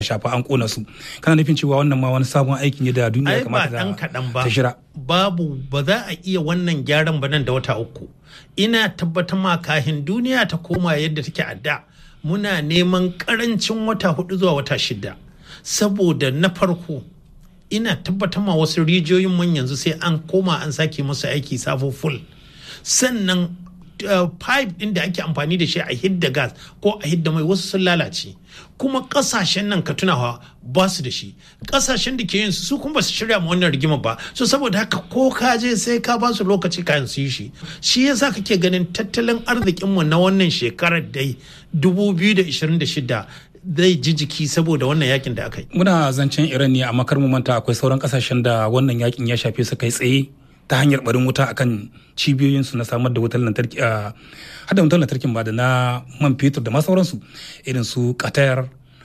shafa an kona su kana nufin cewa wannan ma wani sabon aikin ne da duniya ai ba kamata dan kaɗan ba ta shira babu ba za a iya wannan gyaran ba nan da wata uku ina tabbatar ma kahin duniya ta koma yadda take a da muna neman karancin wata hudu zuwa wata shida saboda na farko ina tabbatar ma wasu rijiyoyin mun yanzu sai an koma an sake musu aiki sabo full sannan uh, pipe din da ake amfani da shi a hidda gas ko a hidda mai wasu sun lalace kuma kasashen nan ka tunawa ba su da shi kasashen da ke yin su su kuma ba su shirya ma wannan rigima ba so saboda haka ko ka je sai ka ba su lokaci kayan su yi shi shi yasa kake ganin tattalin arzikinmu na wannan shekarar dai 2026 zai ji jiki saboda wannan yakin da aka yi muna zancen iran ne amma kar mu manta akwai sauran kasashen da wannan yakin ya shafe su kai tsaye ta hanyar barin wuta akan cibiyoyinsu na samar da wutar lantarki a hada wutar lantarkin ba da na man fetur da ma sauransu irin su qatar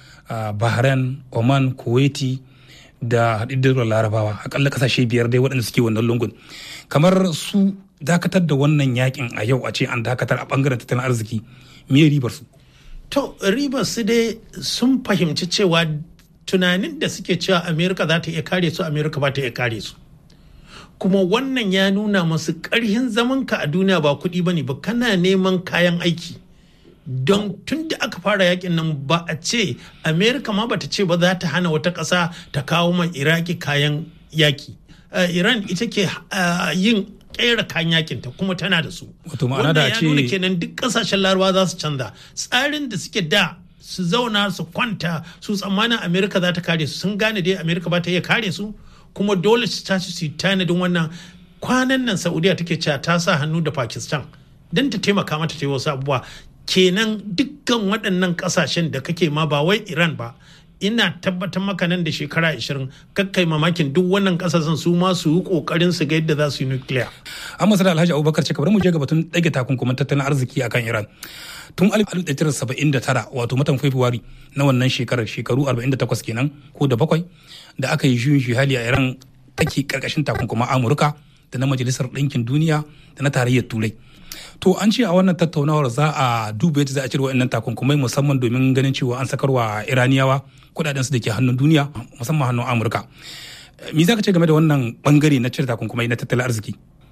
bahrain oman kuwaiti da haɗiddar larabawa akalla kasashe biyar dai waɗanda suke wannan lungun kamar su dakatar da wannan yakin a yau a ce an dakatar a bangaren tattalin arziki me ribar su To ribar su dai sun fahimci cewa tunanin da suke cewa Amerika za ta iya kare su Amerika ba ta iya kare su. Kuma wannan ya nuna masu ƙarhin zamanka a duniya ba kuɗi ba ne ba kana neman kayan aiki. Don tun da aka fara yakin nan ba a ce Amerika ma bata ce ba za ta hana wata ƙasa ta kawo ma Iraki kayan yaki. Uh, Iran ita ke uh, yin kera kayan yakin ta kuma tana da su. Wato ma'ana da ya ce- nuna kenan duk kasashen larabawa za su canza. Tsarin da suke da su zauna su kwanta su tsammanin Amerika za ta kare su sun gane dai Amerika ba ta iya kare su kuma dole su tashi su yi tanadin wannan kwanan nan Saudiya take cewa ta sa hannu da Pakistan don ta taimaka mata ta yi wasu abubuwa kenan dukkan waɗannan kasashen da kake ma ba wai Iran ba ina tabbatar maka nan da shekara 20 kakkai mamakin duk wannan kasashen su ma su yi kokarin su ga yadda za su yi nukiliya. an masana alhaji abubakar ce bari mu je ga batun ɗage takunkuman tattalin arziki akan iran tun 1979 wato matan february na wannan shekarar shekaru 48 kenan ko da bakwai da aka yi juyin hali a iran take karkashin takunkuman amurka da na majalisar ɗinkin duniya da na tarayyar turai to an ce a wannan tattaunawar za a duba yadda za a cire waɗannan takunkumai musamman domin ganin cewa an sakarwa iraniyawa kuɗaɗen su da ke hannun duniya musamman hannun amurka me za ka ce game da wannan bangare na cire takunkumai na tattalin arziki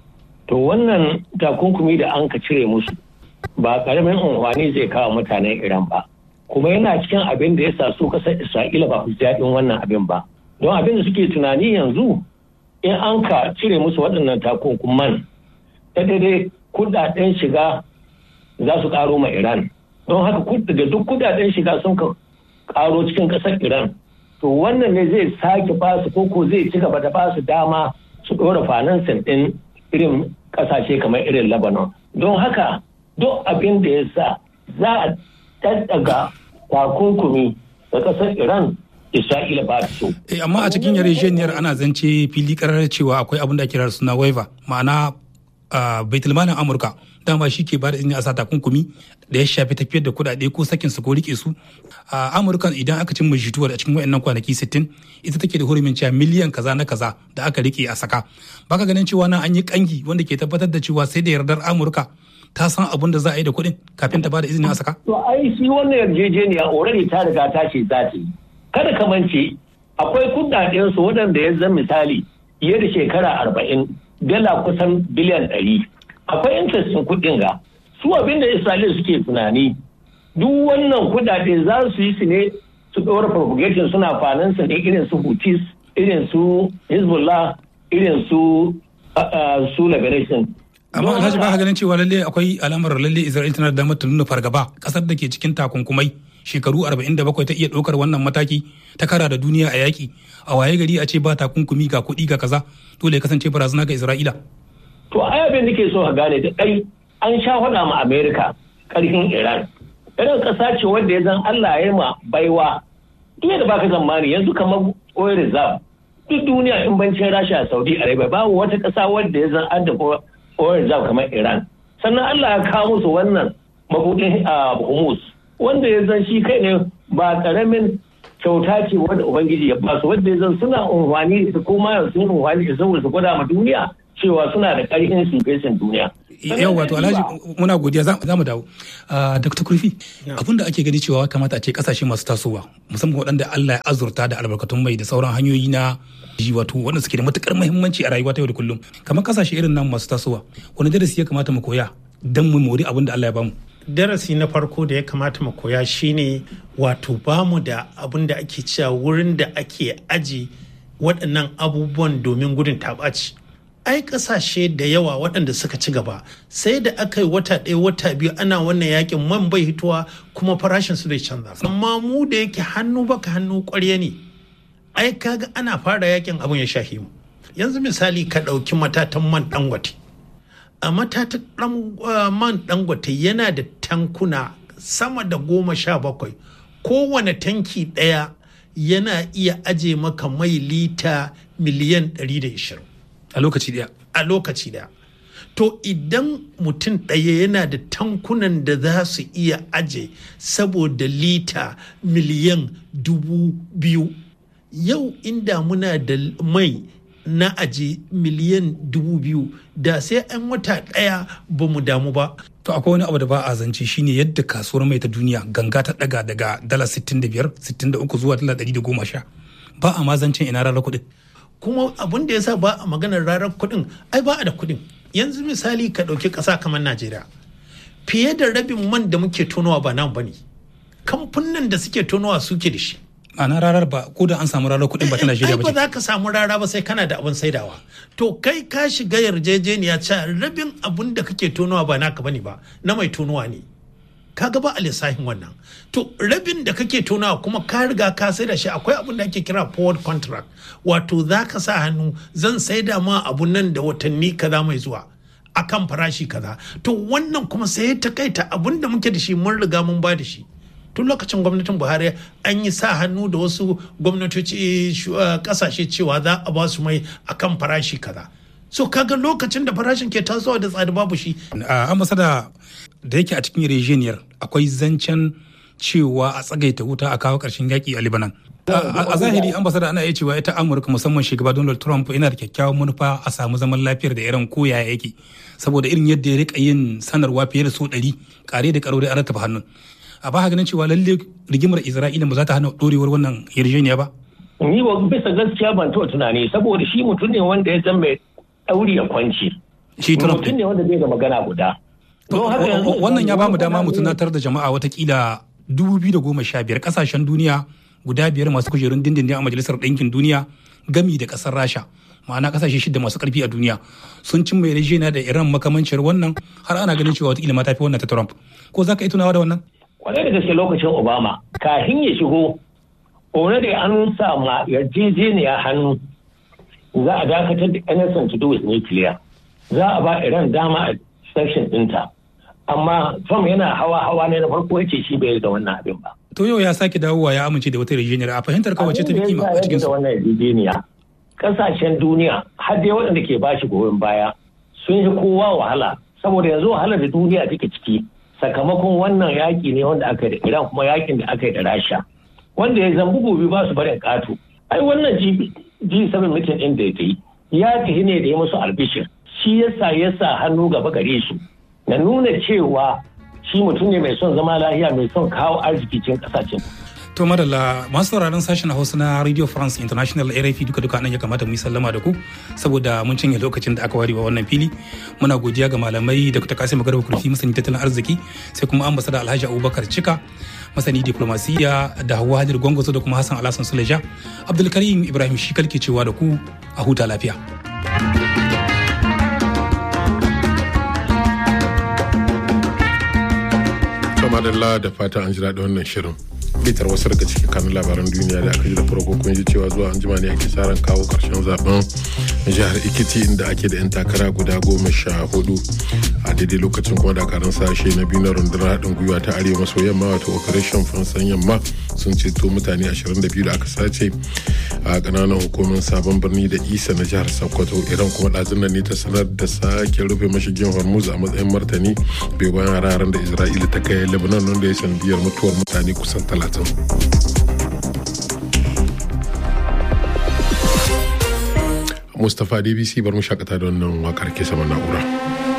To wannan takunkumi da an ka cire musu ba karamin unhwani zai kawo mutanen Iran ba. Kuma yana cikin abin da ya sa su kasar Isra'ila ba su ji daɗin wannan abin ba. Don abin da suke tunani yanzu in an ka cire musu waɗannan takunkuman ta daidai kudaden shiga za su ƙaro ma Iran. Don haka kud- daga duk kudaden shiga sun ka ƙaro cikin ƙasar Iran. To wannan ne zai sake ba su koko zai ci gaba da ba su dama su ɗora finansin ɗin irin ƙasashe kamar irin Lebanon. Don haka duk abin da ya sa za a daddaga takunkumi da ƙasar Iran Isra'ila ba ta so. Eh, amma a cikin yarjejeniyar ana zance fili karar cewa akwai abin da ake kira da suna waiver ma'ana uh, baitulmanin amurka dama shi ke bada izini a sa takunkumi da ya shafi tafiyar da kuɗaɗe ko sakin su ko rike su a amurka idan aka cin jituwar a cikin wayannan kwanaki 60 ita take da hurumin cewa miliyan kaza na kaza da aka rike a saka baka ganin cewa nan an yi kangi wanda ke tabbatar da cewa sai da yardar amurka ta san abin da za a yi da kuɗin kafin ta bada izini a saka To ai shi wannan yarjejeniya already ta riga ta ce za ta yi. Kada ka mance akwai kudaden su waɗanda ya zan misali fiye da shekara arba'in dala kusan biliyan ɗari. Akwai interest ɗin kuɗin ga. Su abin da Isra'ila suke tunani duk wannan kudade za su yi su ne su ɗora propagation suna finansa ne irin su Houthis, irin su Hezbollah, irin su uh, uh, su Liberation. amma Don alhaji ba haka- ka ganin cewa lalle akwai alamar lalle isra'il tana da damar ta nuna fargaba kasar da ke cikin takunkumai shekaru 47 ta iya ɗaukar wannan mataki ta kara da duniya a yaƙi a waye gari a ce ba takunkumi ga kuɗi ga kaza dole ya kasance barazana ga isra'ila To ai abin da ke so ka gane da ɗai an sha faɗa ma Amerika ƙarfin Iran. Iran ƙasa ce wanda ya zan Allah ya yi ma baiwa. Duk da baka zamani yanzu kamar oil reserve. Duk duniya in bancin Rasha Saudi Arabia babu wata ƙasa wanda ya zan adda oil reserve kamar Iran. Sannan Allah ya kawo musu wannan mabuɗin a Hormuz wanda ya zan shi kai ne ba ƙaramin kyauta ce wanda Ubangiji ya basu wanda ya zan suna unhwani da kuma yanzu sun unhwani da saboda su gwada ma duniya cewa suna da ƙarfin su fesin duniya. yau wato alhaji muna godiya za mu dawo dr kurfi abinda ake gani cewa kamata a ce kasashe masu tasowa musamman waɗanda allah ya azurta da albarkatun mai da sauran hanyoyi na ji wato waɗanda suke da matukar muhimmanci a rayuwa ta yau da kullum kamar kasashe irin nan masu tasowa wani darasi ya kamata mu koya don mu mori abin da allah ya bamu darasi na farko da ya kamata mu koya shine wato bamu da abin da ake cewa wurin da ake aji waɗannan abubuwan domin gudun taɓaci ai ƙasashe da yawa waɗanda suka ci gaba sai da aka yi wata ɗaya wata biyu ana wannan yakin man bai hitowa kuma farashin su bai canza amma mu da yake hannu baka hannu ƙwarya ne ai kaga ana fara yakin abin ya shahi mu yanzu misali ka ɗauki matatan man dangote a matatan man dangote yana da tankuna sama da goma sha bakwai kowane tanki ɗaya yana iya aje maka mai lita miliyan 120 a lokaci daya a lokaci daya to idan mutum ɗaya yana da tankunan da za su iya aje saboda lita miliyan dubu biyu yau inda muna da mai na aje miliyan dubu biyu da sai an wata ɗaya ba mu damu ba To akwai wani abu da ba a zance shine yadda kasuwar mai ta duniya ganga ta daga daga dala 65 63 zuwa dala 110 ba a ma zancen ina rarar kuɗin. Kuma abin da ya sa ba a maganar rarar kuɗin ai ba a da kuɗin. Yanzu misali ka ɗauki ƙasa kamar Najeriya. Fiye da rabin man da muke tonowa ba nan bane. Kamfunan da suke tonowa suke da shi. ana rarar ba ko da an samu rarar kuɗin ba ta Najeriya ba. ba za ka samu rara ba sai kana da abin saidawa. To kai ka shiga yarjejeniya cewa rabin abin da kake tonowa ba naka bane ba na mai tonowa ne. Ka ga ba a lissafin wannan. To rabin da kake tonawa kuma ka riga ka sai da shi akwai abin da ake kira forward contract. Wato za ka sa hannu zan saida ma abun nan da watanni kaza mai zuwa. akan farashi kaza to wannan kuma sai ta kaita abin da muke da shi mun riga mun ba da shi tun lokacin gwamnatin buhari an yi sa hannu da wasu gwamnatoci kasashe cewa za a ba su mai akan farashi kaza so kaga lokacin da farashin ke tasowa da tsada babu shi a ambasada da yake a cikin yarjejeniyar akwai zancen cewa a tsagaita wuta a kawo karshen yaƙi a libanan a zahiri ambasada ana iya cewa ita amurka musamman shugaba donald trump yana da kyakkyawan manufa a samu zaman lafiyar da irin koya yake saboda irin yadda ya rika yin sanarwa fiye da so ɗari kare da karo da an rattaba hannun a ba ganin cewa lalle rigimar isra'ila ba za ta hana dorewar wannan yarjejeniya ba ni ba bisa gaskiya ban taɓa tunani saboda shi mutum ne wanda ya san mai ɗauri ya kwanci shi Trump mutum ne wanda bai da magana guda wannan ya ba mu dama mu tunatar da jama'a watakila 2015 kasashen duniya guda biyar masu kujerun dindindin a majalisar ɗinkin duniya gami da ƙasar rasha ma'ana kasashe shida masu karfi a duniya sun cin mai yarjejeniya da iran makamancin wannan har ana ganin cewa watakila ma tafi wannan ta trump ko za ka yi tunawa da wannan kwarai da gaske lokacin obama kafin ya shigo already an sa ma yarjejeniya hannu za a dakatar da anything to do with nuclear za a ba iran dama a section ɗinta amma trump yana hawa hawa ne na farko yace shi bai da wannan abin ba to yau ya sake dawowa ya amince da wata yarjejeniyar a fahimtar kawai ta fi kima a cikin su wannan yarjejeniya kasashen duniya har dai waɗanda ke bashi goyon baya sun yi kowa wahala saboda yanzu wahalar da duniya take ciki sakamakon wannan yaƙi ne wanda aka yi da Iran kuma yaƙin da aka yi da Rasha wanda ya zambu gobe ba su barin ƙato ai wannan G7 meeting ɗin da ya yi ya tafi ne da ya musu albishir shi yasa ya sa hannu gaba gare su na nuna cewa shi mutum ne mai son zama lahiya mai son kawo arziki cikin ƙasashen To madalla masu sauraron sashen Hausa na Radio France International RFI duka duka nan ya kamata mu yi sallama da ku saboda mun cinye lokacin da aka ware wa wannan fili. Muna godiya ga malamai da Dr. Kasim Garba Kurfi masani tattalin arziki sai kuma ambasada Alhaji Abubakar Cika masani diplomasiya da Hawwa Hadir Gwangwazo da kuma Hassan Alhassan Suleja. Abdulkarim Ibrahim Shikal ke cewa da ku a huta lafiya. Madalla da fata an ji daɗin wannan shirin. bitar wasu daga cikin kanun labaran duniya da aka ji da farko kun ji cewa zuwa an jima ne ake tsarin kawo karshen zaben jihar ikiti inda ake da 'yan takara guda goma sha hudu a daidai lokacin kuma dakarun sashe na biyu na rundunar haɗin gwiwa ta arewa maso yamma wato operation fansan yamma sun ceto mutane 22 da aka sace a ƙananan hukumar sabon birni da isa na jihar sokoto iran kuma ɗazun nan ne ta sanar da sake rufe mashigin hormuz a matsayin martani bai bayan hararen da isra'ila ta kai lebanon wanda ya sanadiyar mutuwar mutane kusan talatin Mustapha DBC bar mu shakata da wannan wakar ke sama na'ura.